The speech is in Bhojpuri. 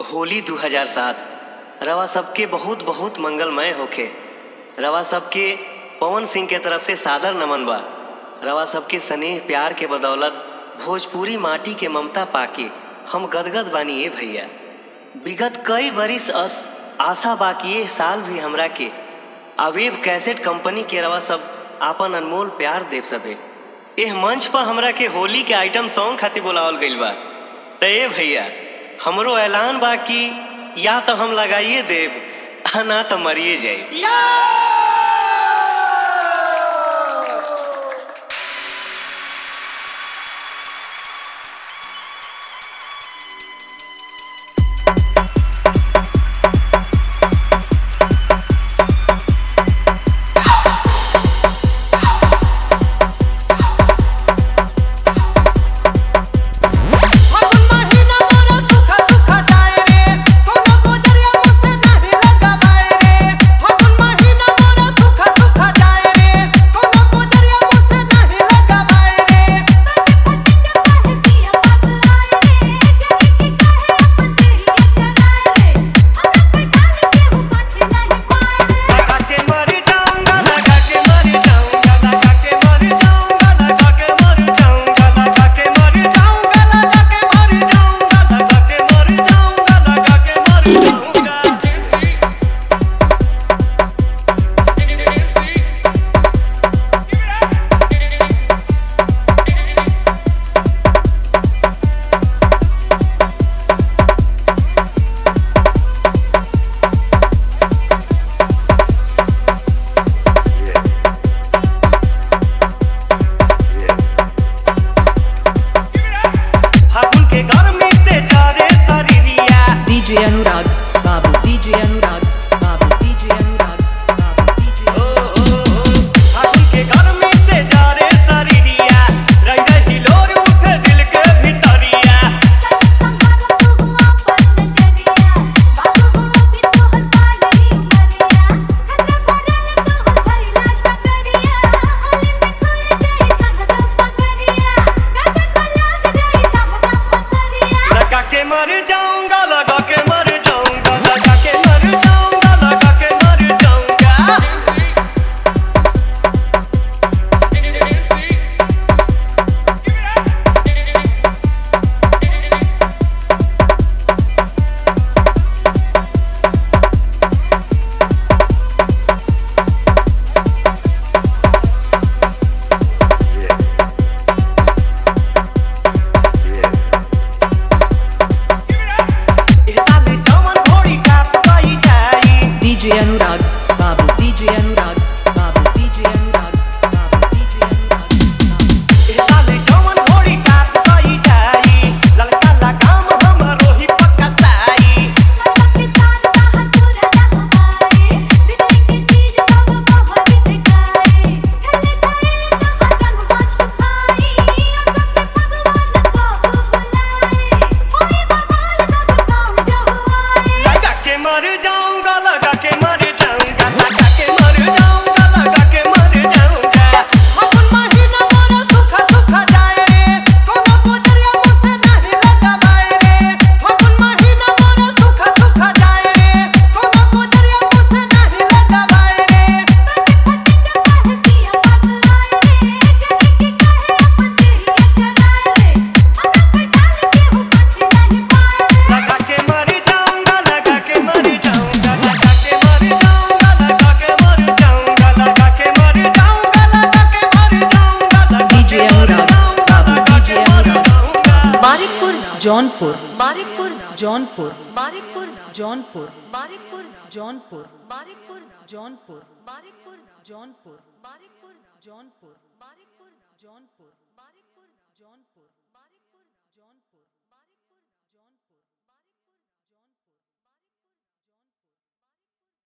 होली 2007 रवा सबके बहुत बहुत मंगलमय होखे रवा सबके पवन सिंह के तरफ से सादर नमन बा रवा सबके स्नेह प्यार के बदौलत भोजपुरी माटी के ममता पाके हम गदगद बानी ए भैया विगत कई बरिस अस आशा बाकी ये साल भी हमरा के अवेब कैसेट कंपनी के रवा सब आपन अनमोल प्यार देव सभे एह मंच पर हमरा के होली के आइटम सॉन्ग खातिर बुलावल गइल बा त ए भैया हमरो ऐलान बा कि या तो हम लगाइए देव आ ना तो मरिए जाए फागुन महिना मोरा सुखा सुखा जाए रे कोनो गोजरिया मुझसे नहीं लगावाए रे फागुन महिना मोरा सुखा सुखा जाए रे कोनो गोजरिया मुझसे नहीं लगावाए रे लगा के मर जाऊंगा लगा के मर जाऊंगा लगा के मर जाऊंगा लगा के मर जाऊंगा लगा के मर जाऊंगा लगा के मर जाऊंगा लगा के मर जाऊंगा लगा के मर जाऊंगा फागुन के गर्मी से झारे शरीरिया DJ Anurag, Babu DJ Anurag, Babu DJ Anurag, Babu DJ ओ ओ ओ फागुन के गर्मी से झारे शरीरिया रही रही लोर उठे दिल के भीतरिया लगा के मर जाऊंगा लगा के मर जाऊंगा लगा के मर जाऊंगा लगा के मर जाऊंगा ए साली जवन घोड़ी का पाई जाई DJ Anurag, Babu DJ Anurag, Babu DJ Anurag, Babu DJ Anurag, Babu ए साली जवन घोड़ी का पाई जाई ललका लगाम हमरो ही पक्का साई लगा के मर जाऊंगा लगा के मर जाऊंगा लगा के मर जाऊंगा लगा के मर जाऊंगा फागुन महिना मोरा सुखा सुखा जाए रे कोनो गोजरिया मुझसे नहीं लगावाए रे फागुन महिना मोरा सुखा सुखा जाए रे कोनो गोजरिया मुझसे नहीं लगावाए रे लगा के मर जाऊंगा लगा के मर जाऊंगा लगा के मर जाऊंगा लगा के मर जाऊंगा लगा के मर जाऊंगा लगा के मर जाऊंगा लगा DJ के मर Anurag, जाऊंगा Babu लगा DJ के मर Anurag. जाऊंगा Marikpur Jaunpur, Marikpur Jaunpur, Marikpur Jaunpur, Marikpur Jaunpur, Marikpur Jaunpur, Marikpur Jaunpur, Marikpur Jaunpur, Marikpur Jaunpur, Marikpur Jaunpur.